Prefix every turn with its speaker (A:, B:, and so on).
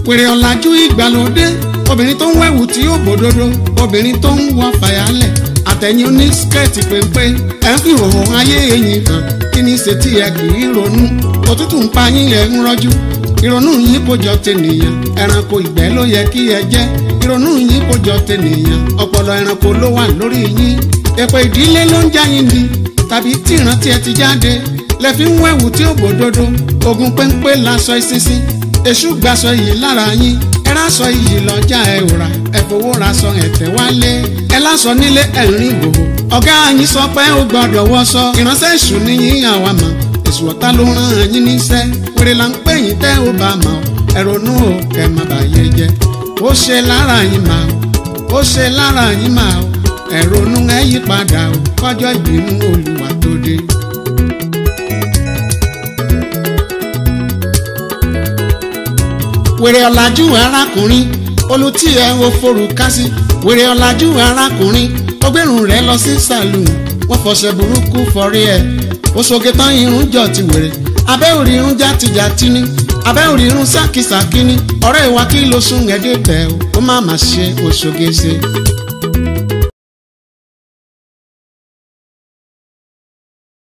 A: wèrè ọ̀làjú ìgbàlódé obìnrin tó ń wẹ̀wù tí ó bòdodo obìnrin tó ń wọ fàyàlẹ̀ àtẹ̀yìn oní skẹ́ẹ̀tì péńpé ẹ̀ ń fi hòhò ayé ẹ̀yìn hàn kí ni ṣe tí ẹ kì í ronú òtútù ń pa yín ẹ̀ ń rọ́jú ìrònú yín kò jọ tènìyàn ẹranko ìgbẹ́ ló yẹ kí ẹ jẹ́ ìrònú yín kò jọ tènìyàn ọpọlọ ẹranko ló wà lórí yín èpè ìdílé ló ń já yín ni tàbí tí ìrántí ẹ ti jáde lẹ fi ń wẹ̀wù tí ó bòdodo ogun péńpé lásọ ìsinsin èṣù gbaṣọ yìí lára yín ẹ rásọ yìí lọ́jà ẹ ò rà ẹ fowó raṣọ ẹ̀tẹ̀ wálé ẹ lásọ nílé ẹ ń rìn gbòho ọ̀gá yín sọ pé ó gbọ́dọ̀ wọṣọ ìránṣẹ́ èṣù ni yín àwa mọ̀ èṣù ọ̀tá ló rán yín níṣẹ́ wèrè là ń pè yín tẹ́ ó bá mọ̀ ẹ ronú o kẹ́ má bà yé jẹ́ ó ṣe lára yín mà ó ṣe lára yín mà ẹ ronú ẹ yí padà o kọjọ́ ìbínú Olúwa tó dé. wèrè ọ̀làjú arákùnrin olùtí ẹ̀ ò forúkásí wèrè ọ̀làjú arákùnrin ọgbẹ́rùn rẹ̀ lọ sí sàlùn wọ́n fọṣẹ burúkú fọrí ẹ̀ oṣoge tán irun jọ ti wèrè abẹ́ òrì irun játijàti ni abẹ́ òrì irun sákìsàkì ni ọ̀rẹ́ ìwà kí ló sún ẹ̀dẹ́ bẹ̀ ó má má ṣe oṣoge ṣe